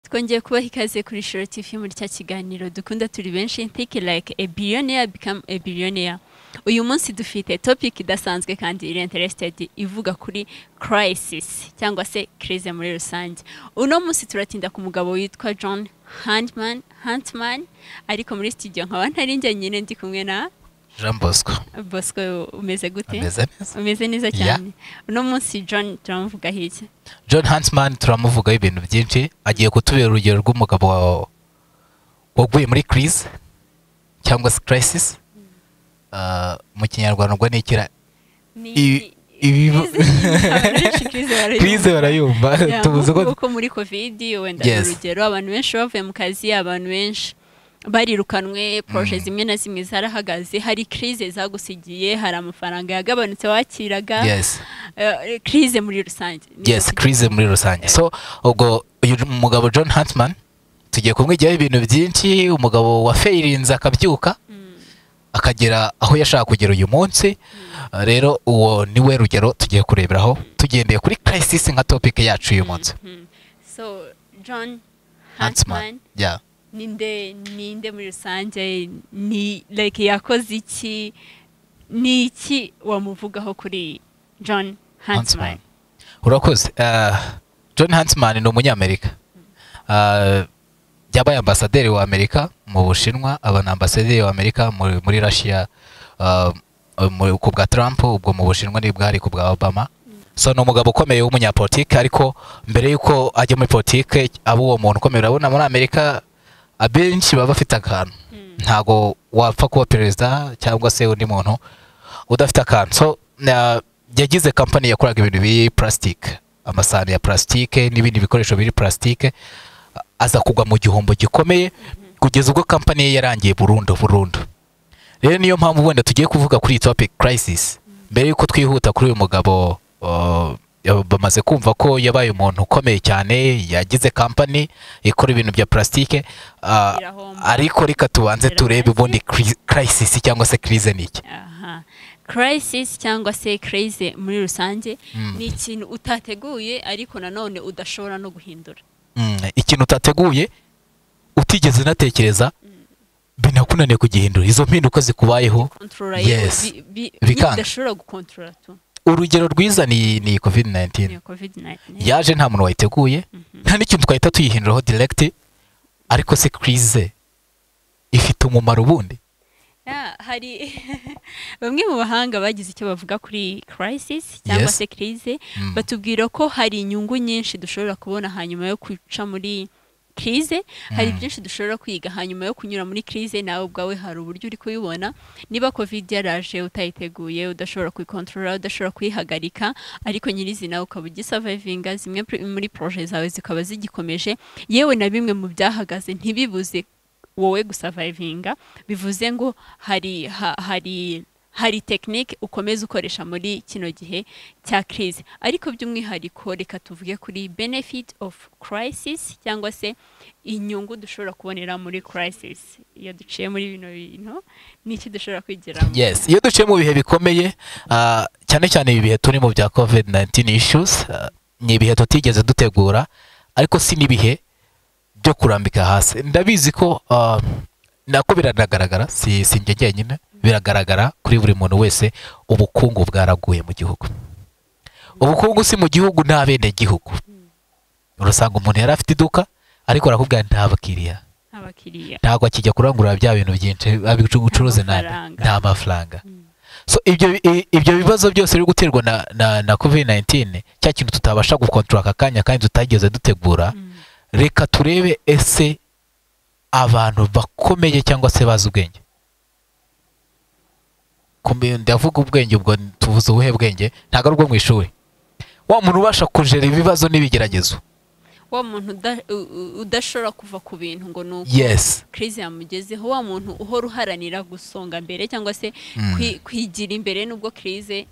twongeye kubaha ikaze kuri Shoro TV muri cya kiganiro dukunda turi benshi take like a billionaire become a billionaire uyu munsi dufite topic idasanzwe kandi iri interested ivuga kuri crisis cyangwa se crise muri rusange uno munsi turatinda ku mugabo witwa John Huntman Huntman ariko muri studio nkaba ntari njye nyine ndi kumwe na jean bosco Bosco umeze gute ameze neza umeze neza Yeah. cyane uno munsi John turamuvuga hirya john hansman turamuvugaho ibintu byinshi agiye kutubera urugero rw'umugabo wa- waguye muri crise cyangwa se crisis Ah, mu kinyarwanda ubwo ni ikira ni Ibi- ibibu- crise barayumva Yeah, tubuze nk'uko- ko nk'uko muri covid wenda Yes. urugero abantu benshi bavuye mu kazi abantu benshi barirukanwe poroje zimwe na zimwe zarahagaze hari crise zagusigiye hari amafaranga yagabanutse wakiraga yes eh, crise muri rusange yes crise muri rusange so ubwo uyu mugabo john hansman tugiye kumwigiyaho ibintu byinshi umugabo wafayirinze akabyuka akagera aho yashaka kugera uyu munsi rero uwo ni we rugero tugiye kureberaho tugendeye kuri crisis nka topic yacu uyu munsi Mhm. so john Huntsman Huntsman yeah. ninde ninde muri rusange ni like yakoze iki ni iki wamuvugaho kuri john Huntsman Huntsman. urakoze Eh, john hansman ni umunyamerika Eh, yabaye ambasaderi wa amerika mu bushinwa aba ni ambasaderi wa amerika muri, muri russia eh, mu- ku bwa trump ubwo mu bushinwa nibwo hari ku bwa obama so ni umugabo ukomeye w'umunyapolitike ariko mbere y'uko ajya muri politike aba uwo muntu ukomeye urabona muri amerika abenshi baba bafite akantu ntago wapfa kuba perezida cyangwa se undi muntu udafite akantu so na- yagize kampani yakoraga ibintu biri purasitike amasahani ya purasitike n'ibindi bikoresho biri purasitike aza kugwa mu gihombo gikomeye kugeza ubwo kampani ye yarangiye burundu burundu rero niyo mpamvu wenda tugiye kuvuga kuri iyi topic crisis mbere y'uko twihuta kuri uyu mugabo uh, bamaze kumva ko yabaye umuntu ukomeye cyane yagize kampani ikora ibintu bya purasitike uh, Irahomba. ariko reka tubanze Irahomba. turebe ubundi cri- crisis cyangwa se crise ni iki aha crisis cyangwa se crazy muri rusange Mm. ni ikintu utateguye ariko nanone udashobora no guhindura Mm, ikintu utateguye utigeze unatekereza binakunaniye kugihindura izo mpinduka zikubayeho controller Yes. bi- bi- Bikanga. nyine udashobora gukontorora tu urugero rwiza ni, ni covid 19 niyo covid 19 yaje nta muntu wayiteguye nta n'ikintu twahita tuyihinduraho direct ariko se crise ifite umumaro ubundi Ya, hari bamwe mu bahanga bagize icyo bavuga kuri crisis cyangwa Yes. se crise Mm. batubwira ko hari inyungu nyinshi dushobora kubona hanyuma yo guca muri crise hari byinshi dushobora kwiga hanyuma yo kunyura muri crise nawe ubwawe hari uburyo uri kuyibona niba covid yaraje utayiteguye udashobora kuyikontorora udashobora kuyihagarika ariko nyirizina ukaba ugisavayivinga zimwe pri- muri poroje zawe zikaba zigikomeje yewe na bimwe mu byahagaze ntibibuze wowe gusavayivinga bivuze ngo hari ha- hari hari tekinike ukomeza ukoresha muri kino gihe cya crise ariko by'umwihariko reka tuvuge kuri benefit of crisis cyangwa se inyungu dushobora kubonera muri crisis iyo duciye muri bino bintu n'iki dushobora kwigiramo yes iyo duciye mu bihe bikomeye ah, cyane cyane ibi bihe turimo bya covid 19 issues ah, ni ibihe tutigeze dutegura ariko si n'ibihe byo kurambika hasi ndabizi ko ah, nako biragaragara si si njye njyenyine biragaragara kuri buri muntu wese ubukungu bwaraguye mu gihugu ubukungu si mu gihugu nta bene gihugu urasanga umuntu yari afite iduka ariko arakubwira nta bakiriya abakiriya ntabwo akijya kurangurura bya bintu byinshi abicugucuruze nabi Amafaranga. nta mafaranga so ibyo i- ibyo bibazo byose biri guterwa na na, na covid 19 cya kintu tutabasha gukontorora aka kanya kandi tutageze dutegura reka turebe ese abantu bakomeye cyangwa se bazi ubwenge Kumbe- ndavuga ubwenge ubwo tuvuze ubuhe bwenge ntabwo ari ubwo mu ishuri wa muntu ubasha kujera ibibazo n'ibigeragezo wa muntu uda- u- u- udashobora kuva ku bintu ngo ni uko yes crise yamugezeho wa muntu uhora uharanira gusonga mbere cyangwa se kwi- kwigira imbere nubwo crise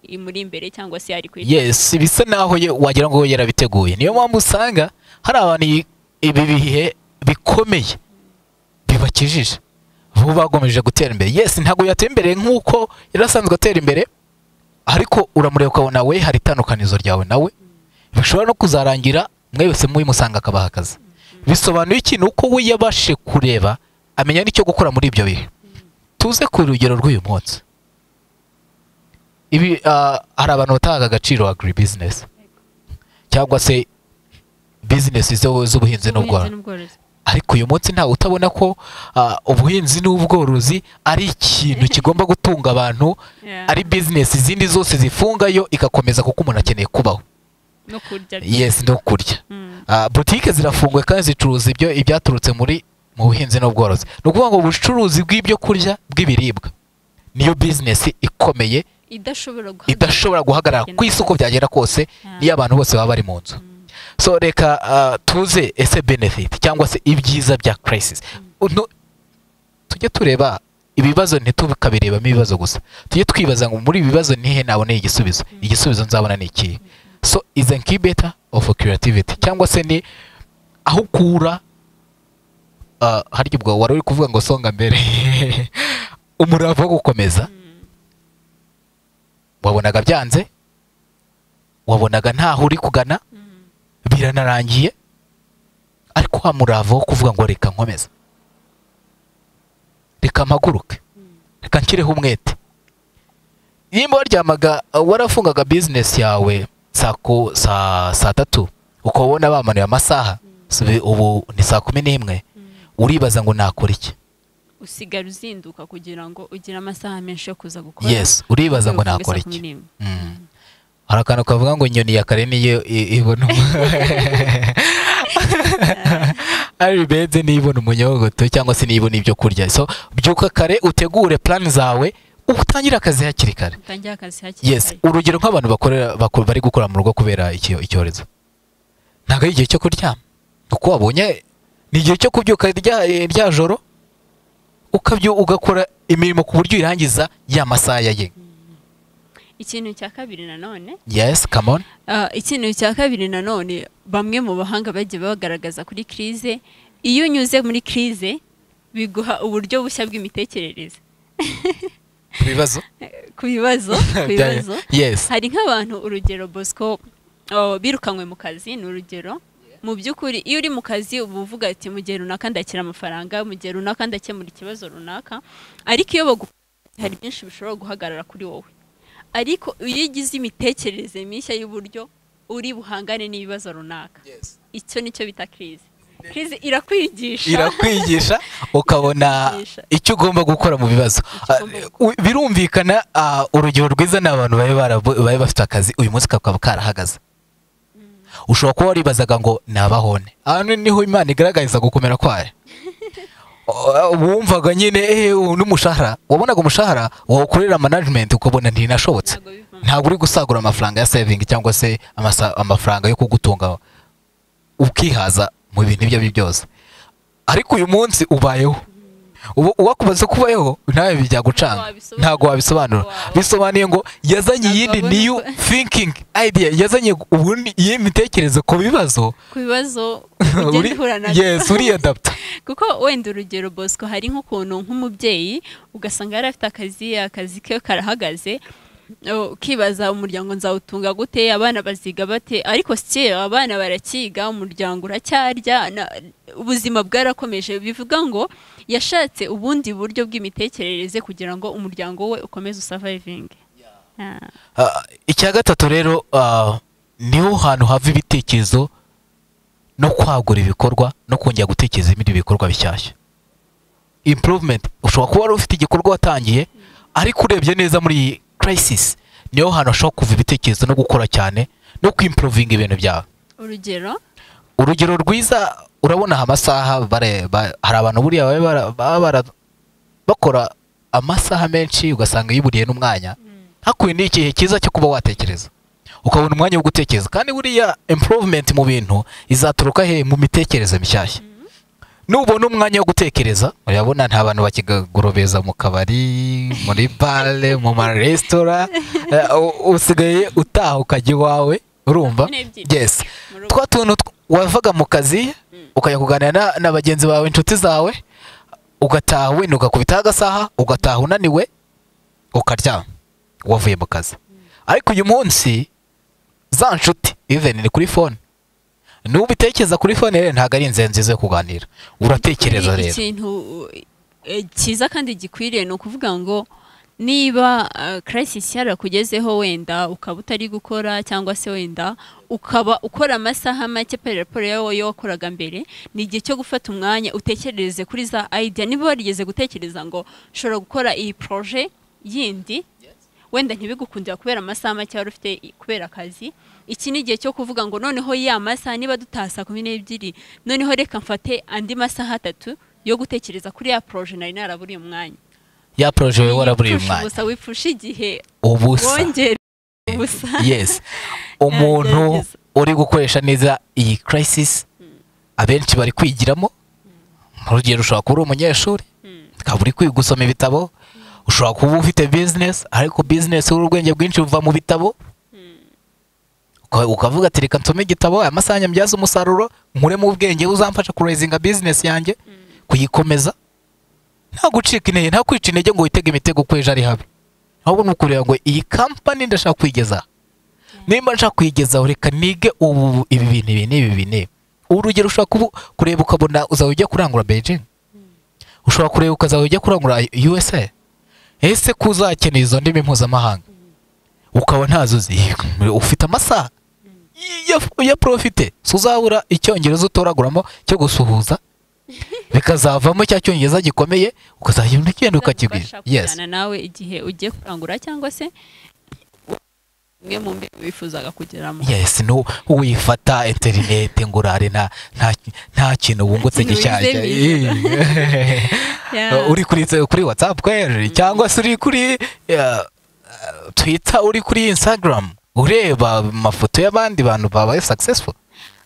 imuri imbere cyangwa se yari kwigira yes bisa naho ye- wagira ngo yarabiteguye niyo mpamvu usanga hari abantu iyi- ibi bihe bikomeye bibakijije bo bagomeje gutera imbere yes ntabwo yatera imbere nk'uko yari asanzwe atera imbere ariko uramureba ukabona we hari itandukanizo ryawe nawe bishobora no kuzarangira mwebese mubimusanga akabaha akazi bisobanuye ikintu uko we yabashije kureba amenya n'icyo gukora muri ibyo bihe tuze ku rugero rw'uyu munsi ibi ah, hari abantu batanga agaciro agri bizinesi cyangwa se bizinesi zo- z'ubuhinzi n'ubworozi n'ubworozi ariko uyu munsi ntawe utabona ko ah, ubuhinzi n'ubworozi ari ikintu kigomba gutunga abantu Yeah. ari bizinesi izindi zose zifungayo igakomeza kuko umuntu akeneye kubaho no kurya yesi no kurya Mm. Ah, butike zirafunguye kandi zicuruza ibyo ibyaturutse muri mu buhinzi n'ubworozi ni ukuvuga ngo ubucuruzi bw'ibyo kurya bw'ibiribwa niyo bizinesi ikomeye idashobora guhagarara idashobora guhagarara ku isi uko byagera kose niyo abantu bose baba bari mu nzu so reka ah, tuze ese benefit cyangwa se ibyiza bya crisis Uno- tujye tureba ibibazo ntitukabirebamo ibibazo gusa tujye twibaza ngo muri ibi bibazo nihe naboneye igisubizo igisubizo nzabona ni ikihe so is an incubator of creativity cyangwa se ni aho ukura ah, harya ubwo wari uri kuvuga ngo songa mbere umurava wo gukomeza wabonaga byanze wabonaga ntaho uri kugana biranarangiye ariko wa murava wo kuvuga ngo reka nkomeza reka mpaguruke reka nshyireho umwete nimba waryamaga warafungaga bizinesi yawe saa ku- saa saa tatu ukaba ubona bamanuye amasaha sibi- ubu ni saa kumi n'imwe uribaza ngo nakora iki usigara uzinduka kugira ngo ugire amasaha menshi yo kuza gukora yes uribaza ngo Uvuga nakora saa kumi iki n'imwe. Mm. hari akantu kavuga ngo inyoni ya kare niyo i- ibona umu- ari benze nibona umunyogoto cyangwa se nibona ibyo kurya so byuka kare utegure plan zawe utangire akazi hakiri kare utangiye akazi hakiri yes kare urugero nk'abantu bakorera bako- bari gukora mu rugo kubera iki- icyorezo ntabwo ari igihe cyo kuryama uko wabonye ni igihe cyo kubyuka rya, eh, rya joro ukabyo ugakora imirimo ku buryo uyirangiza ya masaha ya ye ikintu cya kabiri nanone yes come on Ah, ikintu cya kabiri nanone bamwe mu bahanga bagiye bagaragaza kuri krize iyo unyuze muri krize biguha uburyo bushya bw'imitekerereze ibibazo ku bibazo ku bibazo yes hari nk'abantu urugero bosco oh, birukanywe mu kazi ni urugero mu by'ukuri iyo uri mu kazi uba uvuga ati mu gihe runaka ndakira amafaranga mu gihe runaka ndakemura ikibazo runaka ariko iyo bagu hari byinshi bishobora guhagarara kuri wowe ariko iyo ugize imitekerereze mishya y'uburyo uri buhangane n'ibibazo runaka icyo nicyo bita krize krize irakwigisha irakwigisha ukabona Irakwigisha. icyo ugomba gukora mu bibazo Ah, ugomba u- birumvikana ah, urugero rwiza ni abantu babe barabu- babe bafite akazi uyu munsi kakaba karahagaze ushobora kuba waribazaga ngo nabahone hano niho imana igaragariza gukomera kwayo Ah, wumvaga nyine ehe ubu n'umushahara wabonaga umushahara wawukorera management ukabona ntinashobotse ntabwo bivamo ntabwo uri gusagura amafaranga ya saving cyangwa se amasa- amafaranga yo kugutunga ukihaza mu bintu ibyo ari byo byose ariko uyu munsi ubayeho ubu uwakubaza ko ubayeho nawe bijya gucanga wabisobanura. ntabwo wabisobanura Wow. bisobanuye ngo yazanye Ntabwo iyindi wabona new uko- thinking idea yazanye ubundi iyi mitekerereze ku bibazo ku bibazo ugenda uhura nabyo yes uriyadapta kuko wenda urugero bosco hari nk'ukuntu nk'umubyeyi ugasanga yari afite akazi akazi ke karahagaze o, ukibaza umuryango nzawutunga gute abana baziga bate ariko si abana barakiga umuryango uracyarya na- ubuzima bwarakomeje bivuga ngo yashatse ubundi buryo bw'imitekerereze kugira ngo umuryango we ukomeze usavayivinge Ah, Ah, icya gatatu rero ah, niho hantu hava ibitekerezo no kwagura ibikorwa no kongera gutekereza ibindi bikorwa bishyashya improvement ushobora kuba wari ufite igikorwa watangiye ariko urebye neza muri iyi crisis niho hantu hashobora kuva ibitekerezo no gukora cyane no kwimprovinga ibintu byawe urugero urugero rwiza urabona aha amasaha bare- ba- hari abantu buriya baba bara- baba bara- bakora amasaha menshi ugasanga yiburiye n'umwanya hakuye ni igihe cyiza cyo kuba watekereza ukabona umwanya wo gutekereza kandi buriya improvement mu bintu izaturuka he mu mitekerereze mishyashya nubona umwanya wo gutekereza urabona nta bantu bakigorobeza mu kabari muri bare mu maresitora eh, u- usigaye utaha ukajya iwawe urumva Saa kumi n'ebyiri. yes Mu rugo. twa tuntu tw- wavaga mu kazi ukajya kuganira na, na bagenzi bawe inshuti zawe ugataha wenda ugakubitaho agasaha ugataha unaniwe ukaryama wavuye mu kazi ariko uyu munsi za nshuti even ni kuri fone niba ubitekereza kuri fone rero ntabwo ari inzira nziza yo kuganira uratekereza Kuri rero ikintu eh, cyiza kandi gikwiriye ni ukuvuga ngo niba eh, crisis yarakugezeho wenda ukaba utari gukora cyangwa se wenda ukaba ukora amasaha make pe raporo yawe yo wakoraga mbere ni igihe cyo gufata umwanya utekerereze kuri za idea niba warigeze gutekereza ngo ushobora gukora iyi proje yindi wenda ntibigukundira kubera amasaha make wari ufite i- kubera akazi iki ni igihe cyo kuvuga ngo noneho ya masaha niba dutaha saa kumi n'ebyiri noneho reka mfate andi masaha atatu yo gutekereza kuri ya poroje nari naraburiye umwanya ya poroje wowe waraburiye Wipfusha umwanya ubusa wipfusha igihe ubusa wongere ubusa yes umuntu Yagerageza. uri gukoresha neza iyi crisis abenshi bari kwigiramo urugero ushobora kuba uri umunyeshuri ukaba uri kwiga gusoma ibitabo ushobora kuba ufite business ariko business urwenge bwinshi buva mu bitabo Uka- ukavuga ati reka nsome igitabo aya masaha nyabyaza umusaruro nkuremo ubwenge uzamfasha kurezinga business yanjye kuyikomeza nta gucika intege nta kwica intege ngo witege imitego ko ejo ari habi ahubwo ni ukureba ngo iyi kampani ndashaka kuyigeza nimba nshaka kuyigezaho reka nige ubu ibi bintu ibi n'ibi ibi n'ibi urugero ushobora kubu- kureba ukabona uzaba ujya kurangura beijing ushobora kureba ukazaba ujya kurangura usa ese ko uzakenera izo ndimi mpuzamahanga ukaba ntazo uzi ufite amasaha ya, ya profite so uzabura icyongereza utoraguramo cyo gusuhuza bikazavamo cya cyongereza gikomeye ukazagenda ugenda ukakigwira Bizagufasha yes kujyana nawe igihe ugiye kurangura cyangwa se umwe mu mbi wifuzaga kugeramo yes no wifata interinete ngo urare nta nta nta kintu wungutse Nta kintu gishyashya wizewe. Yeah. Eh, uri kuri kuri whatsapp kweri cyangwa se uri kuri eh, twitter uri kuri instagram ureba amafoto y'abandi bantu babaye successful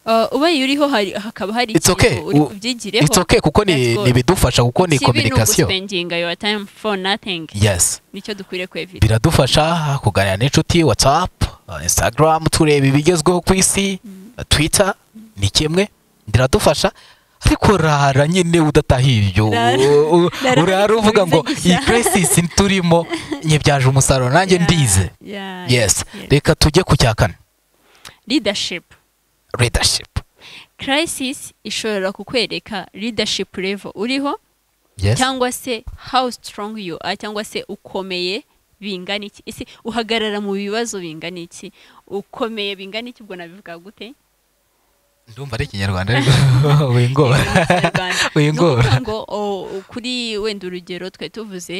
Uh, ubaye uriho hari- hakaba hari It's okay. ikintu uri U- kubyigireho it's okay kuko ni That's good. ni bidufasha kuko ni Ikibi ni communication uguspendinga your time for nothing yes nicyo dukwiriye kwevira biradufasha kuganira n'inshuti whatsapp eh, instagram tureba ibigezweho ku isi eh, twitter ni kimwe biradufasha ariko rara nyine udatahiye ibyo Rara. U- u- Rara urara uvuga ngo ubivugisha. iyi crisis turimo nyibyaje umusaruro nanjye ndize yes reka tujye ku cya kane leadership leadership crisis ishobora kukwereka leadership level uriho yes cyangwa se how strong you are cyangwa se ukomeye bingana iki ese uhagarara mu bibazo bingana iki ukomeye bingana iki ubwo nabivuga gute ndumva ari ikinyarwanda ariko wingora Ni wingora ukuvuga ngo o- kuri wenda urugero twari tuvuze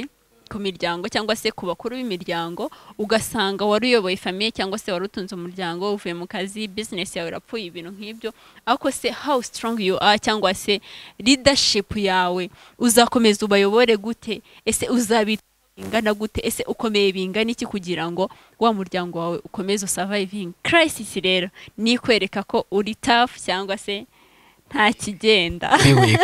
ku miryango cyangwa se ku bakuru b'imiryango ugasanga wari uyoboye famiye cyangwa se wari utunze umuryango uvuye mu kazi bizinesi yawe irapfuye ibintu nk'ibyo ariko se how strong you are cyangwa se leadership yawe uzakomeza ubayobore gute ese uzabita ingana gute ese ukomeye bingana iki kugira ngo wa muryango wawe ukomeze surviving crisis rero ni ikwereka ko uri tough cyangwa se nta kigenda Be weak.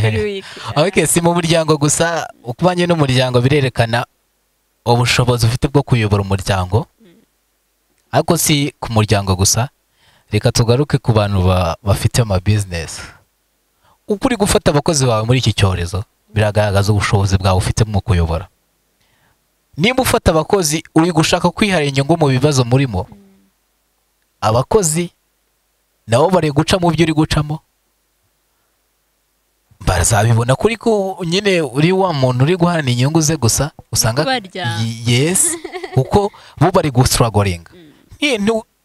Uri weak. okay si mu muryango gusa ukubanye n'umuryango birerekana ubushobozi ufite bwo kuyobora umuryango ariko si ku muryango gusa reka tugaruke ku bantu ba- bafite amabizinesi uko uri gufata abakozi bawe muri iki cyorezo biragaragaza ubushobozi bwawe ufite mu kuyobora niba ufata abakozi uri gushaka kwihara inyungu mu bibazo murimo abakozi nabo bari guca mu byo uri gucamo bazabibona kuri ko nyine uri wa muntu uri guhana inyungu ze gusa usanga Barya. Y- yes kuko bo bari gusitaragoringa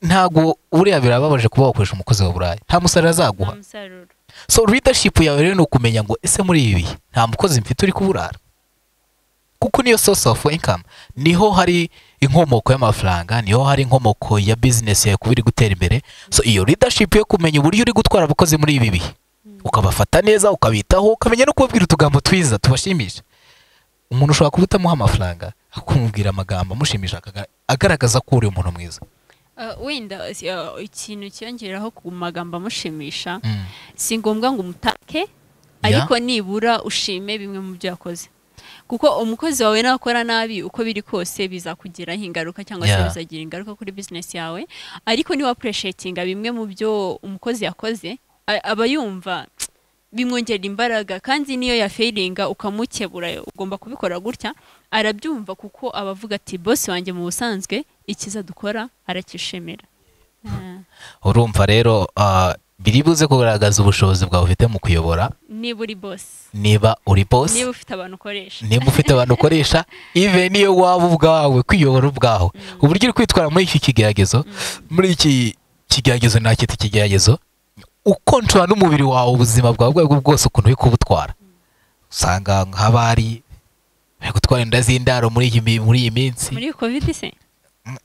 ntabwo uriya birababaje kuba wakoresha umukozi wa burayi nta musaruro azaguha Nta musaruro. so leadership yawe rero ni ukumenya ngo ese muri ibi bihe nta mukozi mfite uri kuburara kuko niyo source of income niho hari inkomoko y'amafaranga niho hari inkomoko ya business yawe kuba iri gutera imbere so iyo leadership yo kumenya uburyo uri gutwara abakozi muri ibi bihe ukabafata neza ukabitaho ukamenya no kubabwira utugambo twiza tubashimisha umuntu ushobora kuba utamuha amafaranga akumubwira amagambo amushimisha akaga- agaragaza ko uri umuntu mwiza Uh, wenda si- uh, ikintu cyiyongeraho ku magambo amushimisha Mm. si ngombwa ngo umutake ariko nibura ushime bimwe mu byo yakoze kuko umukozi wawe nakora nabi uko biri kose bizakugiraho ingaruka cyangwa se Yeah. bizagira ingaruka kuri bizinesi yawe ariko niba apureshetinga bimwe mu byo umukozi yakoze a- aba yumva bimwongerera imbaraga kandi niyo yafiringa ukamukebura ugomba kubikora gutya arabyumva kuko aba avuga ati bosi wanjye mu busanzwe ikiza dukora arakishimira Ah, urumva rero ah, biri buze kugaragaza ubushobozi bwawe ufite mu kuyobora niba uri bosi niba uri bosi niba ufite abantu ukoresha niba ufite abantu ukoresha even iyo waba ubwawe kwiyobora ubwaho uburyo uri kwitwara muri iki kigeragezo muri iki kigeragezo nta cyita ikigeragezo uko nshobora n'umubiri wawe ubuzima bwawe ubwo aribwo bwose ukuntu uri kubutwara usanga nk'abari bari gutwara inda z'indaro muri iyi mi- muri iyi minsi muri kovide se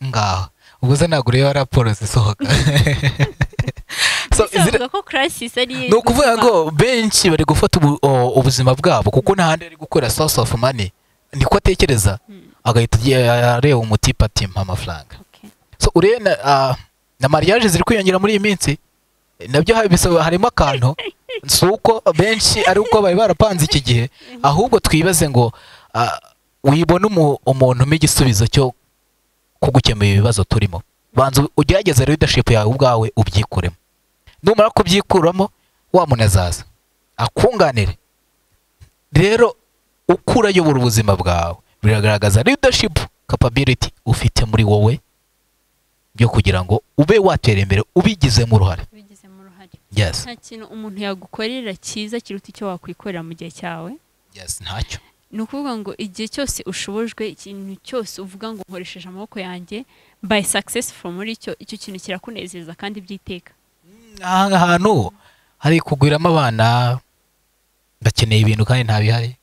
ngaho ubwo se ntabwo ureba raporo zisohoka So, Ese izira- bavuga ko crisis ari ni ukuvuga ubuzima. ngo benshi bari gufata ubu- o- ubuzima bwabo kuko n'ahandi ari gukorera source of money niko atekereza agahita agiye- areba umutipe ati mpa amafaranga Okay. So, urebe na, ah, na mariage ziri kwiyongera muri iyi minsi nabyo ha- bisaba- harimo akantu si uko benshi ari uko bari barapanze iki gihe ahubwo twibaze ngo ah, wibone umu- umuntu umpa igisubizo cyo kugukemura ibibazo turimo banza ugerageze leadership yawe ubwawe ubyikuremo numara kubyikuramo wa muntu azaza akunganire rero uko urayobora ubuzima bwawe biragaragaza leadership capability ufite muri wowe byo kugira ngo ube watera imbere ubigizemo uruhare bigizemo uruhare yes nta kintu umuntu yagukorera cyiza kiruta icyo wakwikorera mu gihe cyawe yes ntacyo ni ukuvuga ngo igihe cyose ushobojwe ikintu cyose uvuga ngo nkoresheje amaboko yanjye by successful muri cyo icyo kintu kirakunezeza kandi byiteka aha hantu hari kugwiramo abana bakeneye ibintu kandi ntabihari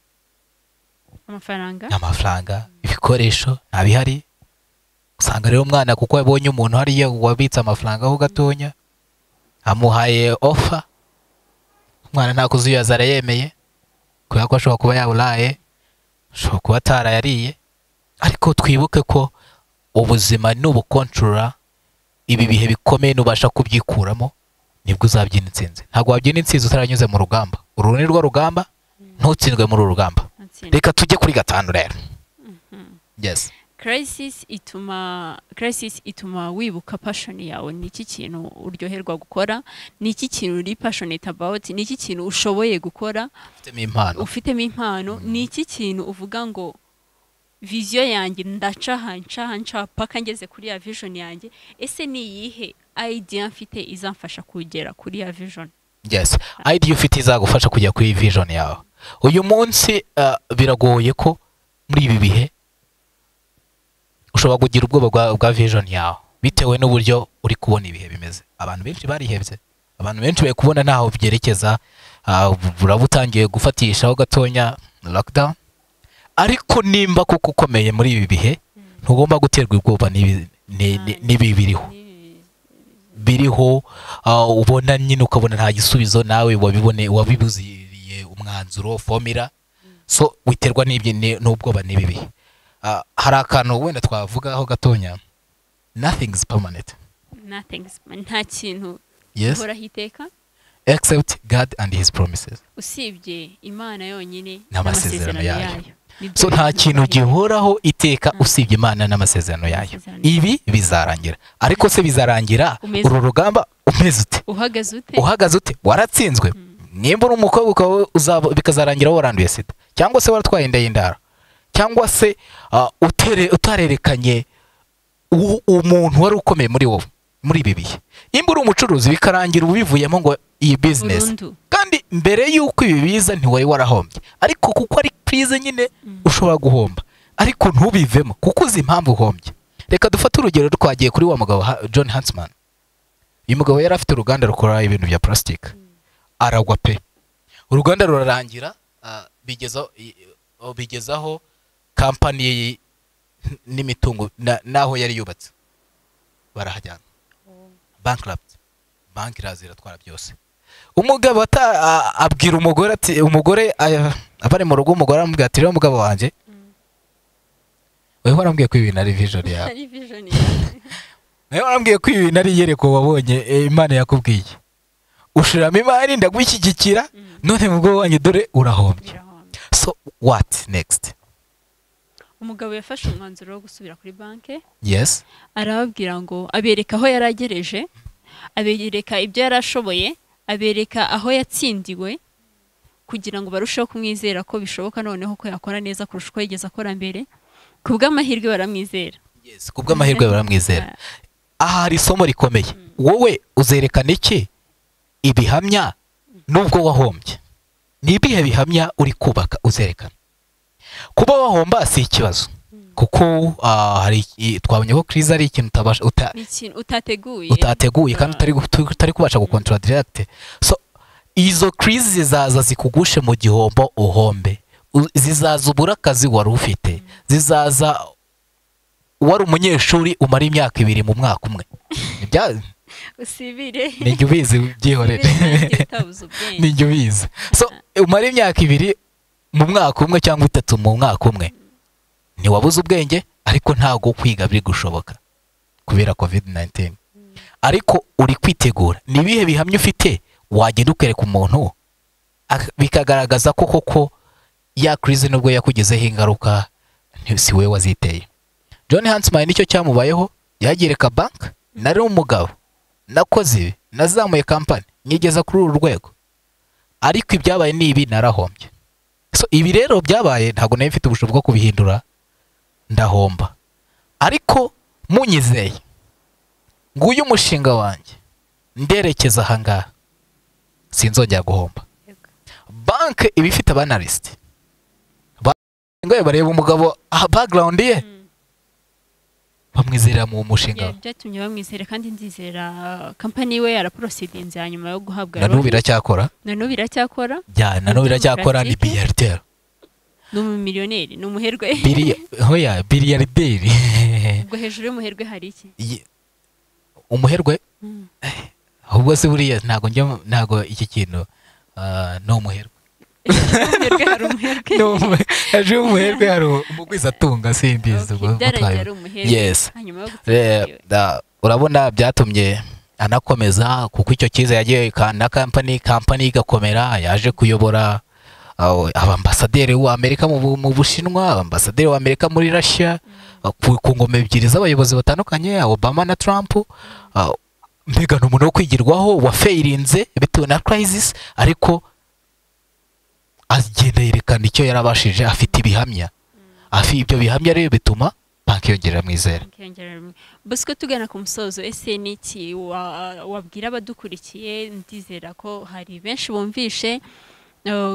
amafaranga amafaranga ibikoresho ntabihari usanga rero umwana kuko yabonye umuntu hariya wabitse amafaranga ho gatonya amuhaye ofa umwana nta kuzuyaza arayemeye kubera ko ashobora kuba yaburaye ashobora kuba atarayariye ariko twibuke ko ubuzima nubukontorora ibi bihe bikomeye nubasha kubyikuramo nibwo uzabyina intsinzi ntabwo wabyina intsinzi utaranyuze mu rugamba uru ni rwo rugamba ntutsindwe muri uru rugamba atsinda reka tujye kuri gatanu rero yes crisis ituma crisis ituma wibuka passion yawe ni iki kintu uryoherwa gukora ni iki kintu uri passionate about ni iki kintu ushoboye gukora ufitemo impano ufitemo impano ni iki kintu uvuga ngo viziyo yanjye ndaca aha nca aha nca aha paka ngeze kuri ya vision yanjye ese ni iyihe idea mfite izamfasha kugera kuri ya vision yes idea ufite izagufasha kujya kuri vision yawe uyu munsi uh, biragoye ko muri ibi bihe ushobora kugira ubwoba bwa, bwa vision yawe bitewe n'uburyo uri kubona ibihe bimeze abantu benshi barihebye abantu benshi bari kubona ntaho byerekeza ah, bu- buraba utangiye gufatishaho gatonya lockdown ariko nimba kuko ukomeye muri ibi bihe ntugomba guterwa ubwoba n'ibi- ni- ni- n'ibi biriho Ni- biriho ah, ubona nyine ukabona nta gisubizo nawe wabibone wabibuziriye umwanzuro fomira so witerwa n'ibyo ni- n'ubwoba n'ibi bihe Ah, hari akantu wenda twavugaho gatonya nothing is permanent nothing is- nta kintu yes uhoraho iteka except god and his promises usibye imana yonyine N'amasezerano yayo. Nibyo so nta kintu biduhora. gihoraho iteka usibye imana n'amasezerano yayo Amasezerano yayo. ibi bizarangira ariko se bizarangira Umeze- uru rugamba umeze ute uhagaze ute uhagaze ute waratsinzwe nimba uri umukobwa ukaba uzaba- bikazarangira waranduye sida cyangwa se waratwaye inda y'indaro cyangwa se ah, utere- utarerekanye u- umuntu wari ukomeye muri wowe muri ibi bihe nimba uri umucuruzi bikarangira ubivuyemo ngo iyi bizinesi burundu kandi mbere y'uko ibi biza ntiwari warahombye ariko kuko ari purize nyine ushobora guhomba ariko ntubivemo kuko uzi impamvu uhombye reka dufate urugero twagiye kuri wa mugabo ha- john hansman uyu mugabo yari afite uruganda rukora ibintu bya purasitike aragwa pe uruganda rurarangira ah, bigezaho i- o- bigezaho kampani y'i- n'imitungo na- n'aho yari yubatse barahajyana bankirapti banki iraza iratwara byose umugabo ata- a- abwira umugore ati umugore aya- abari mu rugo umugore aramubwira ati rero mugabo wanjye wewe warambwiye ko ibintu ari vision yawe ari vision yawe nawe warambwiye ko ibi bintu ari yereko wabonye eh, imana yakubwiye ushiramo imari ndagushyigikira none mu bwo wanjye dore urahombye birahombye so what next umugabo yafashe umwanzuro wo gusubira kuri banki yes arababwira ngo abereka aho yari agereje abereka ibyo yari ashoboye abereka aho yatsindiwe kugira ngo barusheho kumwizera ko bishoboka noneho ko yakora neza kurusha uko yigeze akora mbere ku bw'amahirwe baramwizera yes kubw'amahirwe baramwizera aha hari isomo rikomeye wowe uzerekana iki ibihamya nubwo wahombye ni ibihe bihamya uri kubaka uzerekana kuba wahomba si ikibazo kuko ah, hari iki- twabonye ko crise ari ikintu utabasha uta- ni ikintu utateguye utateguye kandi utari gu- utu- utari kubasha gukontoradirakite so izo crise zizaza zikugushe mu gihombo uhombe U- zizaza ubura akazi wari ufite zizaza wari umunyeshuri umara imyaka ibiri mu mwaka umwe Nibya- usibire ni jya ubizi byihorere Usibire utabuze ubwenge ni jya ubizi so umara imyaka ibiri mu mwaka umwe cyangwa itatu mu mwaka umwe ntiwabuze ubwenge ariko ntabwo kwiga biri gushoboka kubera covid 19 ariko uri kwitegura ni ibihe bihamya ufite wagenda ukereka umuntu ak- bikagaragaza ko koko ya crise nubwo yakugezeho ingaruka nti- si wowe waziteye john hansman nicyo cyamubayeho yagiye reka bank nari umugabo nakoze ibi nazamuye kampani nyigeza kuri uru rwego ariko ibyabaye ni ibi narahombye so ibi rero byabaye ntabwo nari mfite ubushobozi bwo kubihindura ndahomba ariko munyizeye nguyu umushinga wanjye nderekeza ahangaha sinzongera guhomba Yego. banki iba ifite abanarisiti ngo bareba umugabo aha background ye Mm. bamwizera mu mushinga Ya- we byatumye bamwizera kandi ndizera kampani we yaraporosidinze hanyuma yo guhabwa na n'ubu biracyakora na n'ubu iracyakora bya na n'ubu biracyakora ni Practique. biyariteri ni umumiliyoneri ni umuherwe Bili- hoya biliyarideri ubwo hejuru y'umuherwe hari iki Ye- umuherwe Mm. ahubwo se buriya ntago njya mu- ntago iki kintu ah, ni umuherwe umuherwe hari umuherwe Ni umu- hejuru y'umuherwe hari umugwizatunga simbizi Okay, ubwo byaragiye mutwaye ari umuherwe Yes. hanyuma yo gutsinda Re- da- urabona byatumye anakomeza kuko icyo cyiza yagiye ka- na kampani kampani igakomera yaje kuyobora aho, abambasaderi w'amerika mu Bu- mu bushinwa abambasaderi w'amerika muri russia ku ku ngoma ebyiri z'abayobozi batandukanye obama na trump ah, mbega ni umuntu wo kwigirwaho wafeyirinze bitewe na crisis ariko agenda yerekana icyo yarabashije afite ibihamya afi ibyo bihamya rero bituma banki yongera mwizera Akiyongerera- bosco tugana ku musozo ese ni iki wa- wabwira abadukurikiye ndizera ko hari benshi bumvishe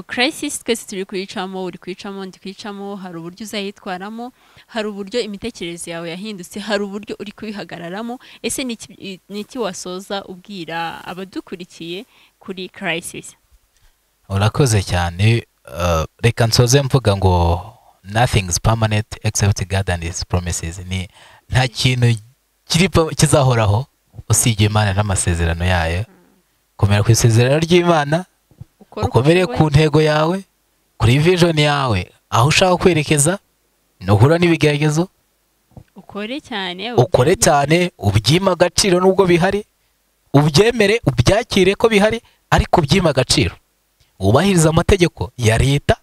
crisis twese turi kuyicamo uri kuyicamo ndi kuyicamo hari uburyo uzayitwaramo hari uburyo imitekerereze yawe yahindutse hari uburyo uri kubihagararamo ese ni iki- i- ni iki wasoza ubwira abadukurikiye kuri crisis urakoze cyane Uh, reka nsoze mvuga ngo nothing is permanent except God and his promises ni nta kintu kiri pa- kizahoraho usibye imana n'amasezerano yayo komera ku isezerano ry'imana Ukora uko ukomere ku ushoboye. ntego yawe kuri vision yawe aho ushaka kwerekeza nuhura n'ibigeragezo ukore cyane ukore cyane ubyima agaciro nubwo bihari ubyemere ubyakire ko bihari ariko ubyima agaciro wubahirize amategeko ya leta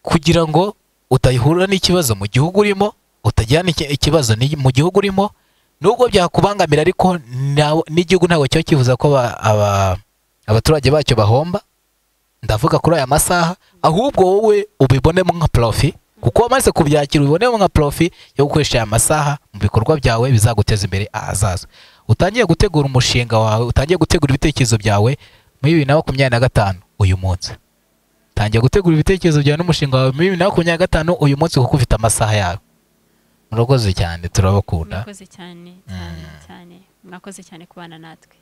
kugira ngo utahura n'ikibazo mu gihugu urimo utajyana iki- ikibazo ni- mu gihugu urimo nubwo byakubangamira ariko ntawe- n'igihugu ntabwo kiba kivuza ko aba- aba- abaturage bacyo bahomba ndavuga kuri aya masaha ahubwo wowe ubibonemo nka profi kuko wamaze kubyakira ubibonemo nka profi yo gukoresha aya masaha mu bikorwa byawe bizaguteza imbere ahazaza utangiye gutegura umushinga wawe utangiye gutegura ibitekerezo byawe muri bibiri na makumyabiri na gatanu uyu munsi tangiye gutegura ibitekerezo byawe n'umushinga wawe muri bibiri na makumyabiri na gatanu uyu munsi kuko ufite amasaha yawe murakoze cyane turabakunda mwakoze cyane cyane cyane mwakoze cyane kubana natwe